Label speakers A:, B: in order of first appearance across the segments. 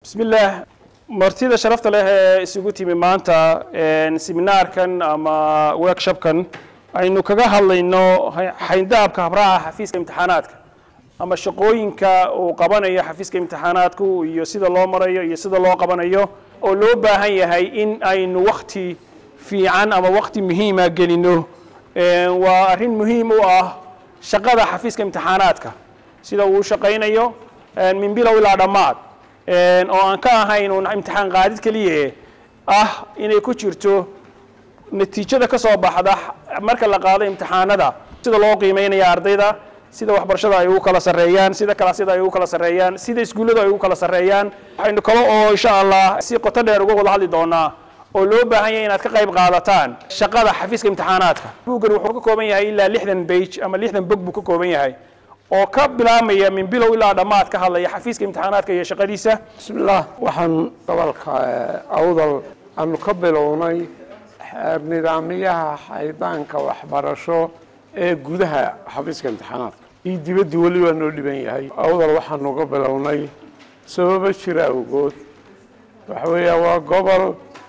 A: bismi illaah martida sharafta leh ee isugu timi maanta seminaarkan ama workshopkan aynu kaga hadlayno xayndaabka habraaca xafiiska imtixaanaadka ama shaqooyinka uu qabanayo xafiiska imtixaanaadku iyo sida loo marayo iyo sida loo qabanayo oo loo baahan yahay in aynu wakti fiican ama wakti muhiima gelino waa arrin muhiim u ah shaqada xafiiska imtixaanaadka sida uu shaqaynayo min bilow ilaa dhammaad oo aan ka ahayn uun imtixaan qaadid keliya ah inay ku jirto natiijada ka soo baxda marka la qaado imtixaanada sida loo qiimeynaya ardayda sida waxbarashada ay ugu kala sarreeyaan sida kalaasyada ay ugu kala sarreeyaan sida iskuullada ay ugu kala sarreeyaan waxaynu kale oo insha allah si qoto dheer uga wada hadli doonaa oo loo baahan yahay inaad ka qayb qaadataan shaqada xafiiska imtixaanaadka buuggan wuxuu ka kooban yahay ilaa lixdan bage ama lixdan bog buu ka kooban yahay oo ka bilaabmaya min bilow ilaa dhammaad ka hadlaya xafiiska imtixaanaadka iyo shaqadiisa
B: bismillaah waxaan gobolka awdal aanu ka bilownay nidaamyaha xaydaanka waxbarasho ee gudaha xafiiska imtixaanaadka iyo dibadda weli waa noo dhiban yahay awdal waxaanu ka bilownay sababo jira awgood waxa weeya waa gobol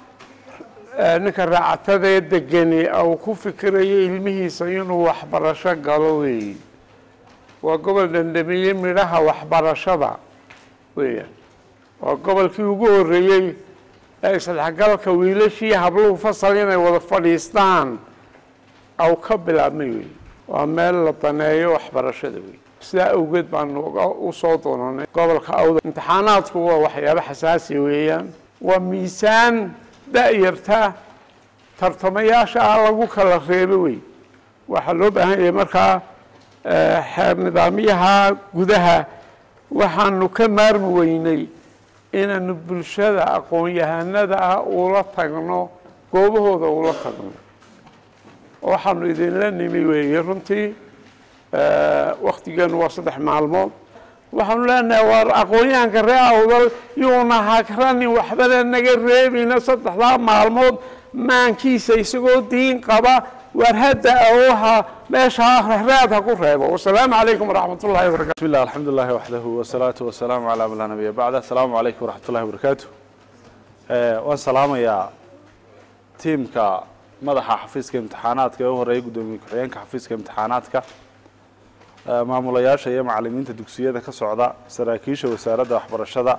B: ninka raacatadee degani uu ku fikirayo ilmihiisa inuu waxbarasho galo weeyi waa gobol dhandhamiyey midhaha waxbarashada weeyaan waa gobolkii ugu horreeyey ee isdhexgalka wiilashii habluhu fasal inay wada fadhiistaan au ka bilaabmay wey waa meel la daneeyo waxbarashada wey sidaa awgeed baanu usoo doonanay gobolka awda imtixaanaadku waa waxyaabo xasaasi weeyaan waa miisaan da-yarta tartamayaasha ah lagu kala reebo wey waxaa loo baahan yahay markaa xeer nidaamyaha gudaha waxaanu ka maarmi weynay inaanu bulshada aqoon-yahanada ah ula tagno goobahooda ula tagno waxaanu idinla nimi weeye runtii waktigeenu waa saddex maalmood waxaanu leenahay waar aqoon-yahanka ree awdal yuuna hagranin waxbana naga reebina saddexdaa maalmood maankiisa isagoo diin qaba waar hadda awha meeshaa raad ha ku reebo wasalaamu calaykum waraxmat ullahi wabarakatu
C: بسم الله الحمد لله وحده والصلاة والسلام على من لا نبي بعده السلام عليكم ورحمة الله وبركاته waan salaamayaa tiimka madaxa xafiiska imtixaanaadka ee u horeeyay guddoomiye ku-xigeenka xafiiska imtixaanaadka maamulayaasha iyo macalimiinta dugsiyada ka socda saraakiisha wasaaradda waxbarashada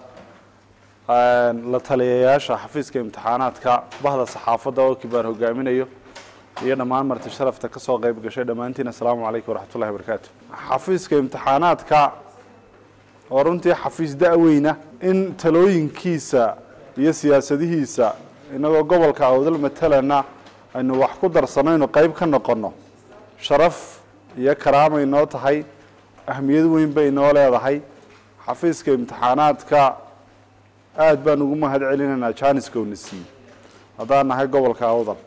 C: la taliyayaasha xafiiska imtixaanaadka bahda saxaafadda oo kibaar hogaaminayo iyo dhammaan marti sharafta ka soo qayb gashay dhammaantiin assalaamu calaykum waraxmat ullahi wabarakaatu xafiiska imtixaanaadka oo runtii xafiis da-weyna in talooyinkiisa iyo siyaasadihiisa inagoo gobolka awdal matalana aynu wax ku darsanayno qayb ka noqonno sharaf iyo karaamay noo tahay ahmiyad weyn bay noo leedahay xafiiska imtixaanaadka aada baan ugu mahad celinaynaa janiska una siiyey haddaan nahay gobolka awdal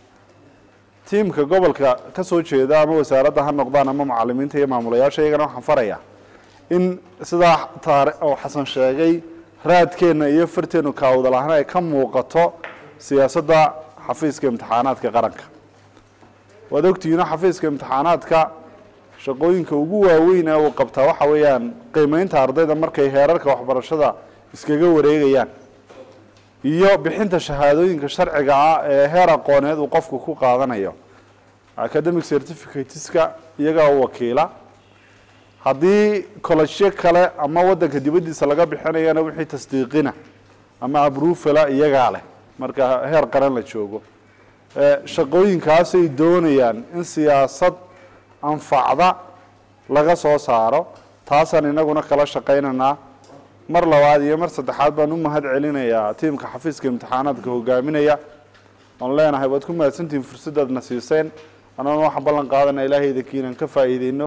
C: tiimka gobolka ka soo jeeda ama wasaaradda ha noqdaan ama macalimiinta iyo maamulayaasha iyagana waxaan farayaa in sidaa taar oo xasan sheegay raadkeenna iyo farteennu kaawdal ahaan ay ka muuqato siyaasadda xafiiska imtixaanaadka qaranka waad ogtihiino xafiiska imtixaanaadka shaqooyinka ugu waaweyn ee uu qabtaa waxa weeyaan qiimeynta ardayda markay heerarka waxbarashada iskaga wareegayaan iyo bixinta shahaadooyinka sharciga ah ee heer aqooneed uu qofku ku qaadanayo academic certificateska iyagaa u wakiila haddii collegeyo kale ama waddanka dibaddiisa laga bixinayana wixii tasdiiqina ama abrufala iyagaa leh marka heer qaran la joogo shaqooyinkaasay doonayaan in siyaasad anfacda laga soo saaro taasaan inaguna kala shaqaynaynaa mar labaad iyo mar saddexaad baan u mahad celinayaa tiimka xafiiska imtixaanaadka hogaaminaya oon leenahay waad ku mahadsantihiin fursaddaadna siiseen annaguna waxaan ballan qaadana ilaahaydankiinan ka faa'iideyno